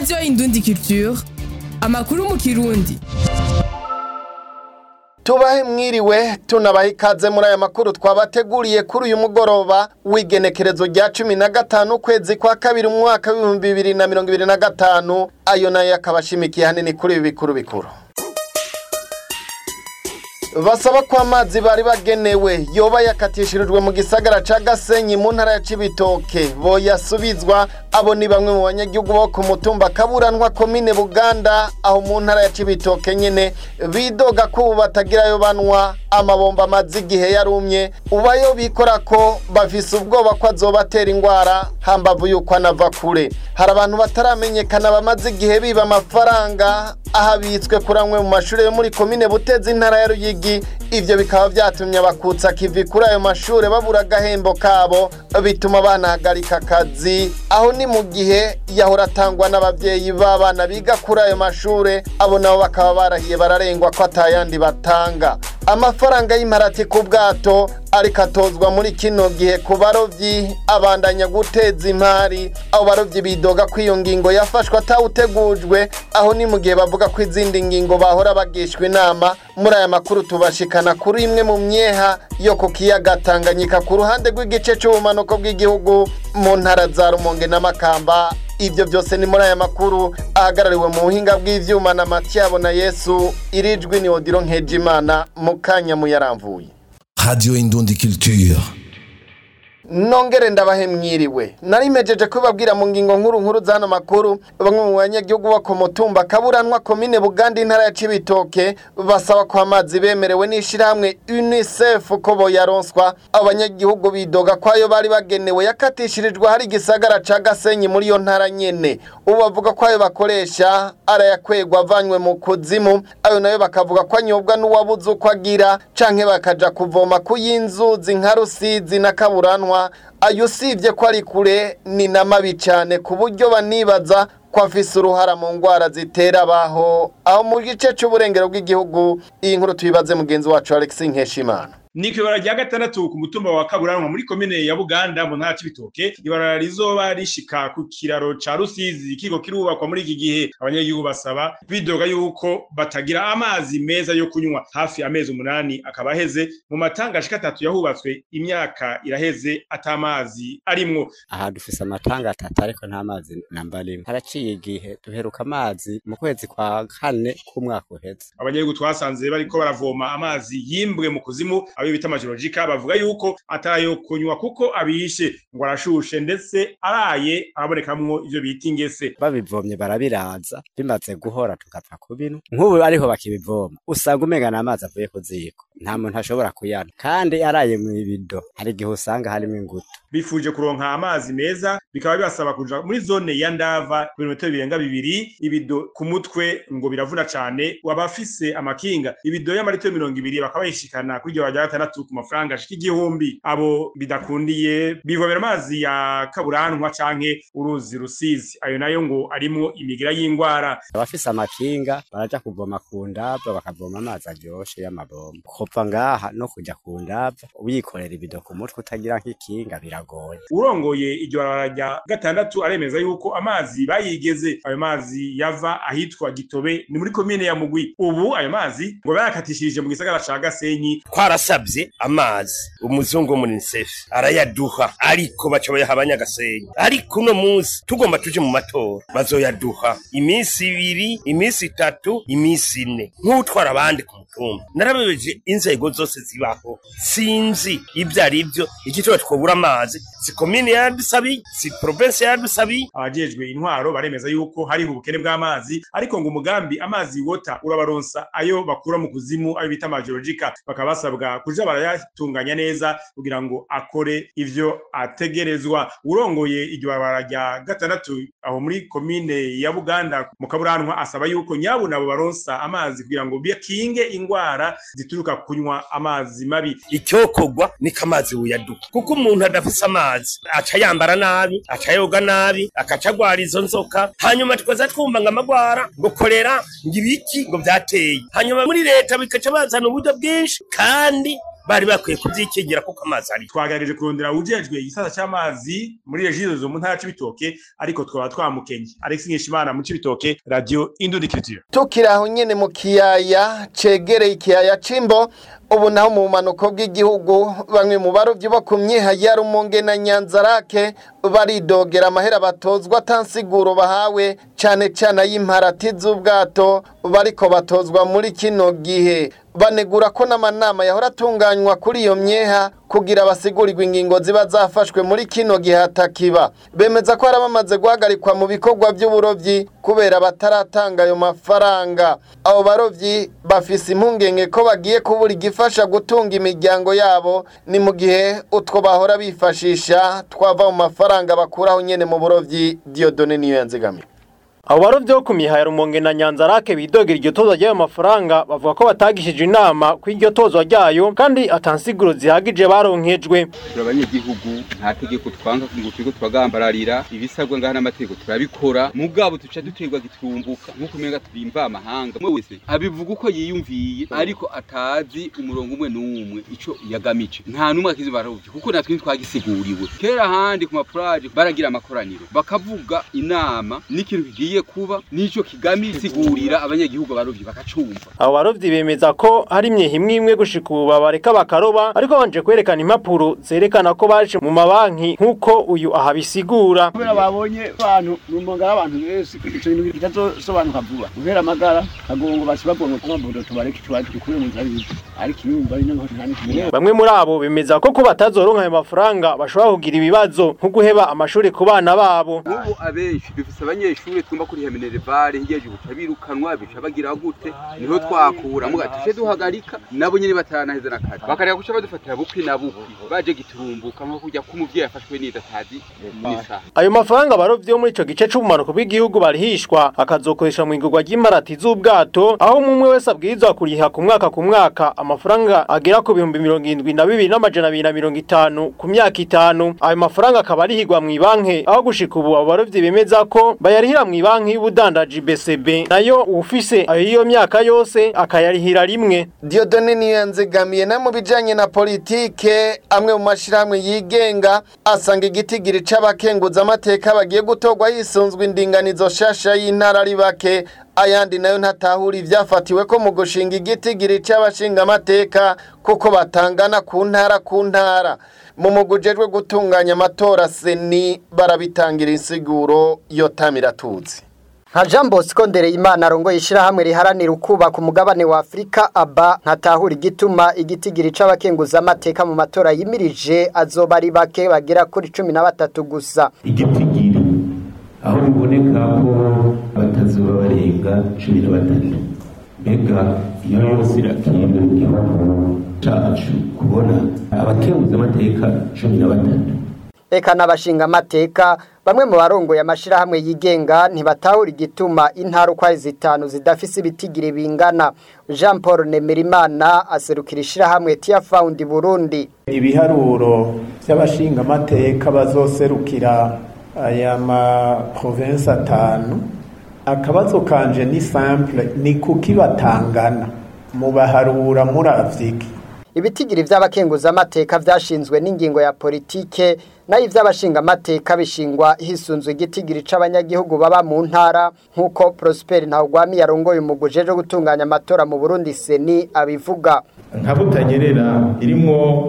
radiyo indundi culture amakuru mu kirundi tubahe mwiriwe tunabahe ikaze muri aya makuru twabateguriye kuri uyu mugoroba w'igenekerezo rya cumi na gatanu ukwezi kwa kabiri mu mwaka w'ibihumbi bibiri na mirongo ibiri na gatanu ayo nayo akaba ashimikiye hanini kuri ibi bikuru bikuru basaba ko amazi bari bagenewe yoba yakatishirijwe mu gisagara ca gasenyi mu ntara ya cibitoke boyasubizwa abo ni bamwe mu banyagihugu bo ku mutumba kaburanwa komine buganda aho mu ntara ya cibitoke nyene bidoga ko ubu batagirayo banwa amabomba amaze igihe yarumye ubayo bikora ko bafise ubwoba ko azobatera ingwara hambavu yuko anava kure hari abantu bataramenyekana bamaze igihe biba amafaranga ahabitswe kuri amwe mu mashuri yo muri komine butezi intara ya ruyigi ivyo bikaba vyatumye abakutsa kivi kuri ayo mashure babura agahembo kabo bituma banahagarika akazi aho ni mu gihe yahora atangwa n'abavyeyi b'abana biga kuri ayo mashure abo nabo bakaba barahiye bararengwa ko atayandi batanga amafaranga y'imparati ku bwato ariko atozwa muri kino gihe ku barovyi abandanya guteza imari abo barovyi bidoga ko iyo ngingo yafashwe atawutegujwe aho ni mu gihe bavuga ko izindi ngingo bahora bagishwa inama muri aya makuru tubashikana kuri imwe mu myeha yo ku kiyaga Tanganyika ku ruhande rw'igice c'ubumanuko bw'igihugu mu ntara za Rumonge na Makamba ibyo byose ni muri aya makuru ahagarariwe mu buhinga bw'ivyuma na Matiyabo na Yesu irijwi ni Odiro Nkejimana mu kanya muyaramvuye Radio Indundi Culture. nongere ndabahe mwiriwe narimejeje kubabwira mu ngingo nkuru nkuru z'ano makuru bamwe mu banyagihugu bo ku mutumba kaburanwa komine buganda intara ya cibitoke basaba ko amazi bemerewe n'ishirahamwe unicef ko boyaronswa abo banyagihugu bidoga ko ayo bari bagenewe yakatishirijwe hari igisagara ca gasenyi muri iyo ntara nyene ubu bavuga ko ayo bakoresha arayakwegwa avanywe mu kuzimu ayo nayo bakavuga ko anyobwa n'uwabuze uko agira canke bakaja kuvoma ku y'inzuzi nka rusizi na kaburanwa ayo usibye ko ari kure ni na mabi cyane ku buryo banibaza ko afise uruhara mu ndwara zitera abaho aho mu gice cy'uburengero bw'igihugu iyi nkuru tuyibaze mugenzi wacu Alex Nkeshimana ni kwibara rya gatandatu ku mutumba wa kaburanwa muri komine ya buganda mu ntara c'ibitoke ibarara rizoba rishika ku kiraro ca rusizi kiko kirubakwa muri iki gihe abanyagihugu basaba bidoga yuko batagira amazi meza yo kunywa hafi amezi umunani akaba aheze mu matanga ashika atatu yahubatswe imyaka iraheze atamazi arimwo aha dufise amatanga atatu ariko nta mazi namba rimwe haraciye igihe duheruka amazi mu kwezi kwa kane k'umwaka uheze abanyagihugu twasanze bariko baravoma amazi yimbwe mu kuzimu ayo bita amajorojika bavuga yuko atayo kunywa kuko abishe ngo arashushe ndetse araye arabonekamwo ivyo bita ingese babivomye barabiraza bimaze guhora tugapfa kubino nk'ubu ariho bakibivoma usanga umenga n'amazi avuye ku ziko nta muntu ashobora kuyana kandi araye mu ibido hari igihe usanga harimo ingutu bifuje kuronka amazi meza bikaba bibasaba kuja muri zone ya ndava ibirometero birenga bibiri ibido ku mutwe ngo biravuna cane wabafise amakinga ibido y'amaritiro mirongo ibiri bakaba bayishikana kuri iryo rya gatandatu ku mafaranga ashika igihumbi abo bidakundiye bivomera amazi ya kaburanwa canke uruzi rusizi ayo nayo ngo arimwo imigira y'ingwara abafise amakinga baraja kuvoma ku ndava bakavoma amazi aryoshe y'amabomba kuva ngaha no kuja ku ndava wikorera ibido ku mutwe utagira nk'ikinga biragoye urongoye iryo barabara rya gatandatu aremeza yuko amazi bayigeze ayo mazi yava ahitwa gitobe ni muri komine ya mugwi ubu ayo mazi ngo bayakatishirije mu gisagara ca gasenyi twarasabye amazi umuzungu wo muri unicef arayaduha ariko baca bayaha abanyagasenyi ariko uno munsi tugomba tuje mu matora bazoyaduha iminsi ibiri iminsi itatu iminsi ine nk'utwara abandi ku mutumba narabebeje inzego zose zibaho sinzi ibyo ari byo igituma twobura amazi si komine yadusabiye si provinsi yadusabiye abajejwe intwaro baremeza yuko hariho ubukene bw'amazi ariko ngo umugambi amazi wota urabaronsa ayo bakura mu kuzimu ayo bita amajorojika bakaba basabwa kuja barayatunganya neza kugira ngo akore ivyo ategerezwa urongoye iryo barabara rya gatandatu aho muri komine ya buganda mu kaburanwa asaba yuko nyabo nabo baronsa amazi kugira ngo bikinge ingwara zituruka kunywa amazi mabi icyokorwa niko amazi buyaduka kuko umuntu adafise amazi aca yambara nabi aca yoga nabi akaca agwara izo nzoka hanyuma tukaza twumva ngo amagwara ngo korera ngo ibiki ngo vyateye hanyuma muri leta bikaca bazana uburyo bwinshi kandi bari bakwiye kuvyikegera kuko amazi ari twagerageje kurondera ujejwe igisata c'amazi muri regizo mu ntara c'ibitoke ariko twaba twamukenye Alex Nkeshimana mu c'ibitoke radio Indundikiritiyo tukiri aho nyene mu kiyaya cegereye ikiyaya c'imbo ubu naho mu bumanuko bw'igihugu bamwe mu barovyi bo ku myiha ya rumonge na nyanzarake baridogera amahera batozwa atansiguro bahawe cane cane ay'imparati z'ubwato bariko batozwa muri kino gihe banegura ko n'amanama yahora atunganywa kuri iyo myeha kugira basigurirwe ingingo ziba zafashwe muri kino gihe hatakiba bemeza ko hari abamaze guhagarikwa mu bikorwa by'uburovyi kubera bataratanga ayo mafaranga abo barovyi bafise impungenge ko bagiye kubura igifasha gutunga imiryango yabo ni mu gihe utwo bahora bifashisha twava mu mafaranga bakuraho nyene mu burovyi Diodone niyo yanzigamiye abo barovyi bo ku miha ya rumonge na nyanzarake bidogera iryo tozwa ry'ayo mafaranga bavuga ko batagishije inama ko iryo tozwa ryayo kandi atansiguro zihagije baronkejwe turi abanyagihugu nta tegeko twanga ngo turiko turagambararira ibisabwa ngaha n'amategeko turabikora mugabo tuca duterwa giturumbuka nk'uko umenga turi imvamahanga umwe wese abivuga uko yiyumviye ariko atazi umurongo umwe n'umwe ico yagamije nta n'umwe akizi barovyi kuko natwe ntitwagisiguriwe kera ahandi ku mapuraje baragira amakoraniro bakavuga inama n'ikintu kigiye kuba n'ico kigamije sigurira abanyagihugu barovyi bakacumva abo barovyi bemeza ko hari imyehe imwe imwe gushika ubu babareka bakaroba ariko banje kwerekana impapuro zerekana ko baje mu mabanki nk'uko uyu ahabisigura kubera babonye abantu rumonga abantu benshi ico bintu kitazosobanuka vuba guhera amagara kagongo basi bagomba kuba mbodo tubareke tubaye tukure mu nzira y'ibiti ariko ibumba ari n'aho nta n'ikimwe bamwe muri abo bemeza ko ko batazoronka ayo mafaranga bashobora kugira ibibazo nko guheba amashuri ku bana babo ubu abenshi dufise abanyeshuri twumva kuri minerivare hirya y'ubu bica birukanwa bica bagira gute niho twakura muga tuje duhagarika nabo nyene bataranaheza na kare bakareka guca badufatira bukwi na bukwi baje giturumbuka nko kujya k'umuvyeyi yafashwe n'idatazi n'isaha ayo mafaranga abarovyi bo muri ico gice c'ubumanuko bw'igihugu barihishwa akazokoresha mu igurwa ry'imparati z'ubwato aho umwe wese abwirizwa kuriha ku mwaka ku mwaka amafaranga agera ku bihumbi mirongo indwi na bibiri n'amajana abiri na mirongo itanu ku myaka itanu ayo mafaranga akaba arihigwa mw'ibanki aho gushika ubu abo barovyi bemeza ko bayarihira mw'ibanki y'ubudandaji BCB nayo ufise ayo iyo myaka yose akayarihira rimwe Diodone niyo yanzigamiye na mu bijanye na politike amwe mu mashirahamwe yigenga asanga igitigiri c'abakenguza amateka bagiye gutorwa hisunzwe indinganizo shasha y'intara ari bake ayandi nayo ntatahura ivyafatiwe ko mu gushinga igitigiri c'abashinga amateka kuko batangana ku ntara ku ntara mu mugujejwe gutunganya amatora seni barabitangira insiguro yotamiratuzi nka jean bosco ndereyimana arongoye ishyirahamwe riharanira ukubaka umugabane wa afurika aba ntatahura igituma igitigiri c'abakenguza amateka mu matora yimirije azoba ari bake bagera kuri cumi na batatu gusa igitigiri aho biboneka ko batazuba barenga cumi na batatu mbega iyo yose irakinga mu gihugu cacu kubona abakenguza amateka cumi na batatu eka n'abashinga amateka bamwe mu barongoye amashirahamwe yigenga ntibatahura igituma intara uko ari zitanu zidafise ibitigiri bingana jean paul nemerimana aserukira ishirahamwe tia fawundi burundi ibiharuro by'abashinga amateka bazoserukira aya maprovensi atanu akabazo kanje ni simple ni kuki batangana mubaharura muravyiki ibitigiri vy'abakenguza amateka vyashinzwe n'ingingo ya politike nayo ivy'abashinga amateka bishingwa hisunzwe igitigiri c'abanyagihugu baba mu ntara nk'uko Prosper Ntawugwami yarongoye umuguje wo gutunganya amatora mu Burundi seni abivuga nka butanyerera irimwo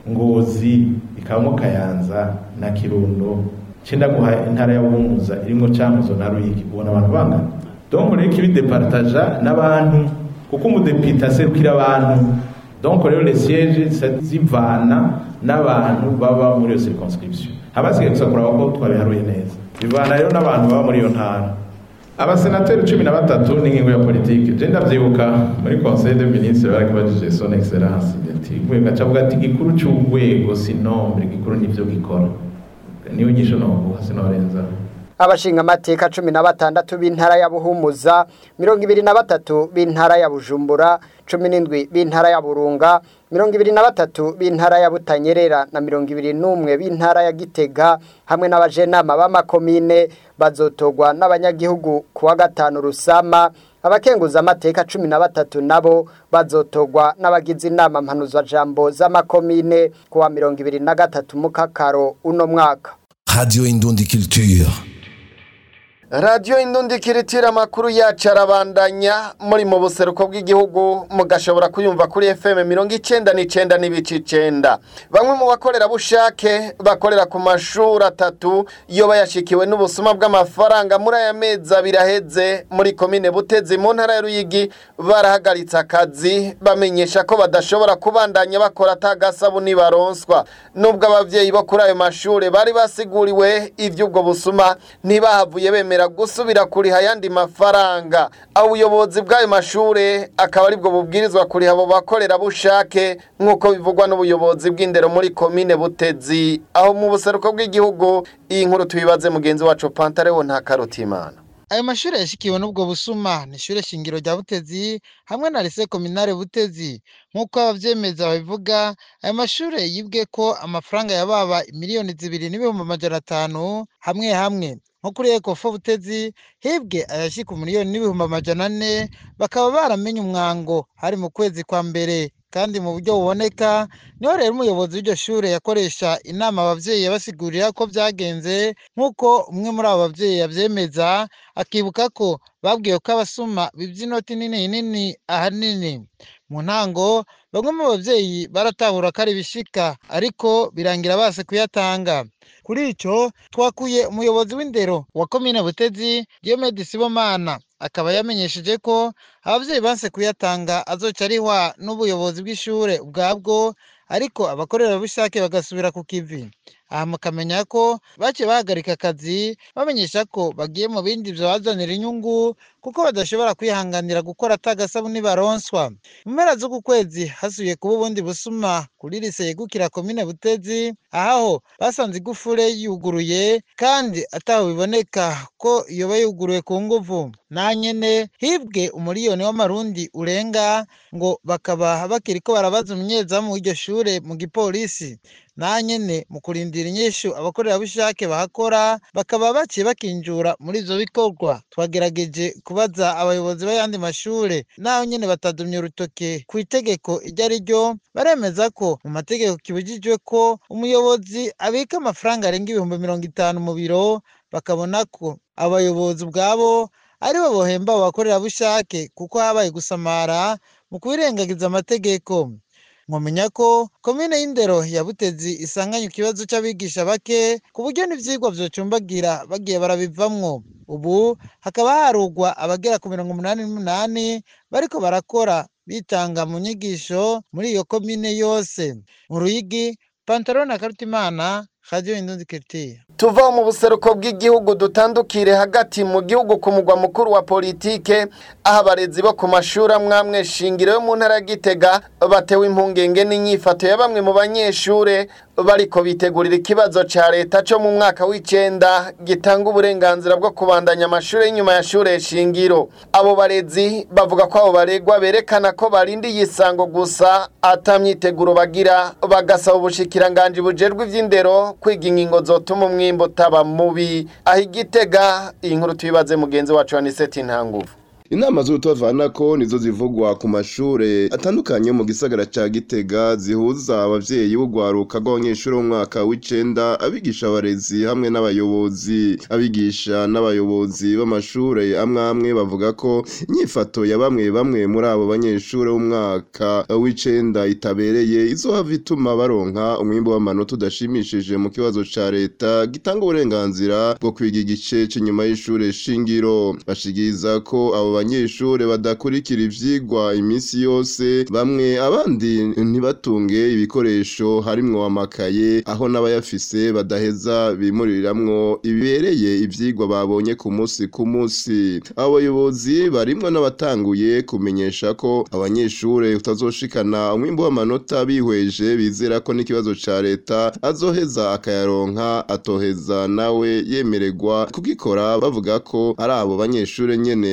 ngozi ikabamo kayanza na kirundo cenda guha intara ya bumuza irimwo cankuzo na ruyigi ubona abantu bangana donc rero kibidepartaja n'abantu kuko umudepite aserukira abantu donc rero les sièges zivana n'abantu baba muri iyo circonscription habasigaye gusa kuraba ko twabiharuye neza bivana rero n'abantu baba muri iyo ntara abasenateri cumi na batatu n'ingingo ya politike je ndavyibuka muri conseil de ministre barakibajije son excellence gacavuga ati gikuru c'urwego si nombre gikuru nivyo gikora niyo nyisho noguha sinorenzaho abashinga amateka cumi na batandatu b'intara ya buhumuza mirongo ibiri na batatu b'intara ya bujumbura cumi n'indwi b'intara ya burunga mirongo ibiri na batatu b'intara ya butanyerera na mirongo ibiri n'umwe b'intara ya gitega hamwe n'abajenama b'amakomine bazotogwa n'abanyagihugu ku wa gatanu rusama abakenguza amateka cumi na batatu nabo bazotogwa n'abagize inama mpanuzwajambo z'amakomine kuwa mirongo ibiri na gatatu mukakaro uno mwaka Radio Indundi Culture. radiyo indundi kiritira amakuru yacu arabandanya muri mu buseruko bw'igihugu mugashobora kuyumva kuri fm mirongo icenda n'icenda n'ibice icenda bamwe mu bakorerabushake bakorera ku mashuri atatu iyo bayashikiwe n'ubusuma bw'amafaranga muri aya mezi abiri aheze muri komine butezi mu ntara ya ruyigi barahagaritse akazi bamenyesha ko badashobora kubandanya bakora atagasabuni baronswa nubwo abavyeyi bo kuri ayo mashuri bari basiguriwe ivy'ubwo busuma ntibahavuye bemera gusubira kuriha ayandi mafaranga aho ubuyobozi bw'ayo mashure akaba aribwo bubwirizwa kuriha abo bakorerabushake nk'uko bivugwa n'ubuyobozi bw'indero muri komine butezi aho mu buseruko bw'igihugu iyi nkuru tuyibaze mugenzi wacu pantarewo nta karutimana ayo mashuri yashikiwe n'ubwo busuma ni ishure shingiro rya butezi hamwe na lise kominare butezi nk'uko abavyemeza babivuga ayo mashure yibwe ko amafaranga yababa miliyoni zibiri n'ibihumbi amajana atanu hamwe hamwe nko kuri ekofo butezi hibwe ayashika umiliyoni n'ibihumbi amajana ane bakaba baramenye umwango hari mu kwezi kwa mbere kandi mu buryo buboneka niho rero umuyobozi w'iryo shure yakoresha inama abavyeyi yabasigurira ko vyagenze nk'uko umwe muri abo bavyeyi yavyemeza akibuka ko babwiwe ko abasuma bivye inoti nini nini ahanini mu ntango bamwe mu bavyeyi baratahura ko ari ibishika ariko birangira base kuyatanga kuri ico twakuye umuyobozi w'indero wa komine butezi diomede sibomana akaba yamenyesheje ko abavyeyi banse kuyatanga azoca arihwa n'ubuyobozi bw'ishure ubwabwo ariko abakorerabushake bagasubira ku kivi aha mukamenya ko baciye bahagarika akazi bamenyesha ko bagiye mu bindi vyabazanira inyungu kuko badashobora kwihanganira gukora atagasabuni baronswa mu mpera z'uku kwezi hasubiye kuba ubundi busuma kuri lise yegukira komine butezi aho basanze igufure yuguruye kandi ataho biboneka ko yoba yuguruye ku nguvu na nyene hibwe umuriyoni w'amarundi urenga ngo bakaba bakiriko barabaza umunyezamu w'iryo shure mu gipolisi na nyene mu kurindira inyishu abakorerabushake bahakora bakaba baciye bakinjura muri ivyo bikorwa twagerageje kubaza abayobozi b'ayandi mashure naho nyene batadumye urutoke ku itegeko iryo ari ryo baremeza ko mu mategeko kibujijwe ko umuyobozi abika amafaranga arenga ibihumbi mirongo itanu mu biro bakabona ko abayobozi ubwabo aribo bohemba abo bakorerabushake kuko habaye gusamara mu kubirengagiza amategeko mwamenya ko komine y'indero ya butezi isanganye ikibazo c'abigisha bake ku buryo n'ivyigwa vyocumbagira bagiye barabivamwo ubu hakaba harugwa abagera ku mirongo umunani n'umunani bariko barakora bitanga mu nyigisho muri iyo komine yose mu ruyigi pantalon na karutimana radio indundi kiritiya tuva mu buseruko bw'igihugu dutandukire hagati mu gihugu ku mugwa mukuru wa politike aho abarezi bo ku mashuri amwamwe shingiro yo mu ntara ya gitega batewe impungenge n'inyifato ya bamwe mu banyeshure bariko bitegurira ikibazo ca leta co mu mwaka w'icenda gitanga uburenganzira bwo kubandanya amashuri y'inyuma ya shure shingiro abo barezi bavuga ko abo baregwa berekana ko barindiye isango gusa ata myiteguro bagira bagasaba ubushikiranganji bujejwe ivy'indero kwiga ingingo zotuma umwimbo utaba mubi aho igitega iyi nkuru tuyibaze mugenzi wacu aniseti ntanguvu inama z'ubutavanako nizo zivugwa ku mashure atandukanye mu gisagara ca Gitega zihuza abavyeyi b'ugwaruka rw'abanyeshuri b'umwaka w'icenda abigisha abarezi hamwe n'abayobozi abigisha n'abayobozi b'amashure amwe amwe bavuga ko inyifato ya bamwe bamwe muri abo banyeshuri b'umwaka w'icenda itabereye izohava ituma baronka umwimbu w'amanota udashimishije mu kibazo ca leta gitanga uburenganzira bwo kwiga igice c'inyuma y'ishure shingiro bashigiriza ko abo banyeshure badakurikira ivyigwa imisi yose bamwe abandi ntibatunge ibikoresho harimwo amakaye aho n'abayafise badaheza bimuriramwo ibibereye ivyigwa babonye ku musi ku musi abo bayobozi barimwo n'abatanguye kumenyesha ko abanyeshure utazoshikana umwimbu w'amanota bihweje bizera ko n'ikibazo ca leta azoheza akayaronka atoheza nawe yemererwa kugikora bavuga ko ari abo banyeshure nyene batite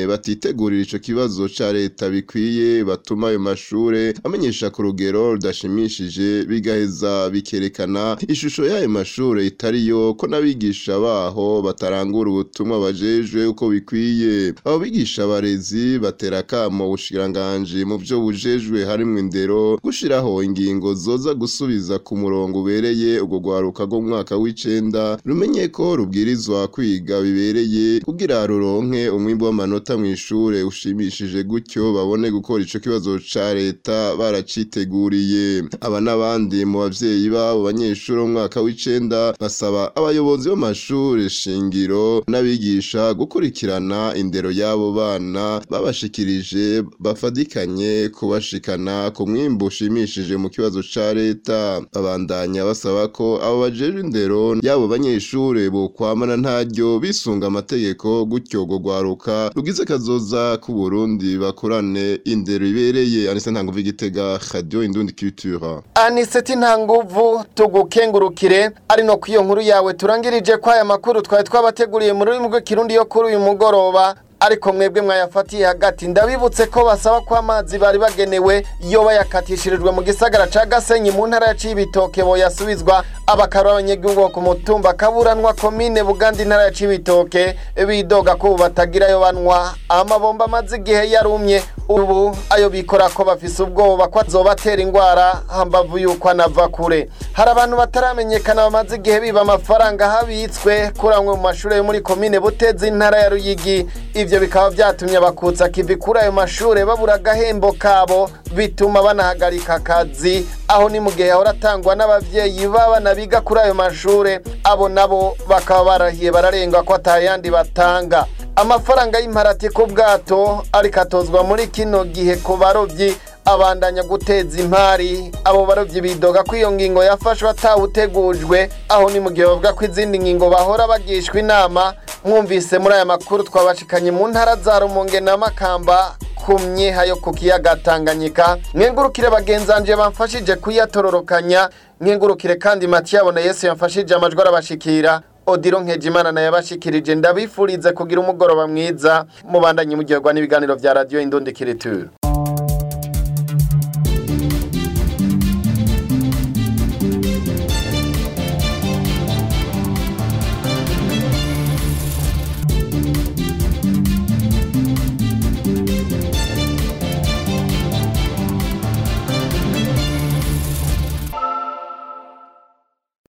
bitegurira ico kibazo ca leta bikwiye batuma ayo mashure amenyesha ku rugero rudashimishije bigaheza bikerekana ishusho y'ayo mashure itariyo ko n'abigisha baho batarangura ubutumwa bajejwe uko bikwiye abo bigisha abarezi batera akamo ubushikiranganji mu vyo bujejwe harimwo indero gushiraho ingingo zoza gusubiza ku murongo ubereye ubwo rwaruka rwo mu mwaka w'icenda rumenye ko rubwirizwa kwiga bibereye kugira ruronke umwimbu w'amanota mw'ishure ushimishije gutyo babone gukora ico kibazo ca leta baraciteguriye aba n'abandi mu bavyeyi babo banyeshuri bo mu mwaka w'icenda basaba abayobozi b'amashure shingiro n'abigisha gukurikirana indero y'abo bana babashikirije bafadikanye kubashikana ku mwimbu ushimishije mu kibazo ca leta babandanya basaba ko abo bajejwe indero y'abo banyeshure bokwamana ntaryo bisunga amategeko gutyo go rwaruka rugize kazoza ku Burundi bakorane indero ibereye anise ntanguvu igitega radio indundi culture aniseti nta nguvu tugukengurukire ari no kwiyo nkuru yawe turangirije ko aya makuru twari twabateguriye mu rurimi rw'ikirundi yo kuri uyu mugoroba ariko mwebwe mwayafatiye hagati ndabibutse ko basaba ko amazi bari bagenewe iyo bayakatishirijwe mu gisagara ca Gasenyi mu ntara ya Cibitoke boyasubizwa abakaro abanyagihugu ku mutumba kaburanwa komine Buganda intara ya Cibitoke bidoga ko batagira yo banwa amabomba amaze igihe yarumye ubu ayo bikora ko bafise ubwoba ko azobatera ingwara hambavu yuko anava kure hari abantu bataramenyekana bamaze igihe biba amafaranga habitswe kuramwe mu mashuri yo muri komine Butezi intara ya Ruyigi ivyo bikaba vyatumye abakutsa kivi kuri ayo mashure babura agahembo kabo bituma banahagarika akazi aho ni mu gihe hahora atangwa n'abavyeyi b'abana biga kuri ayo mashure abo nabo bakaba barahiye bararengwa ko atayandi batanga amafaranga y'imparati ku bwato ariko atozwa muri kino gihe ku barovyi abandanya guteza impari abo barovyi bidoga ko iyo ngingo yafashwe atawutegujwe aho ni mu gihe bavuga ko izindi ngingo bahora bagishwa inama mwumvise muri aya makuru twabashikanye mu ntara za rumonge na makamba ku myeha yo ku kiyaga tanganyika mwengurukire bagenzanje bamfashije kuyatororokanya mwengurukire kandi matiyabo na yesu yamfashije amajwi arabashikira odiro nkejimana nayo yabashikirije ndabifurize kugira umugoroba mwiza mubandanye mugirwa n'ibiganiro vya radiyo indundikiriture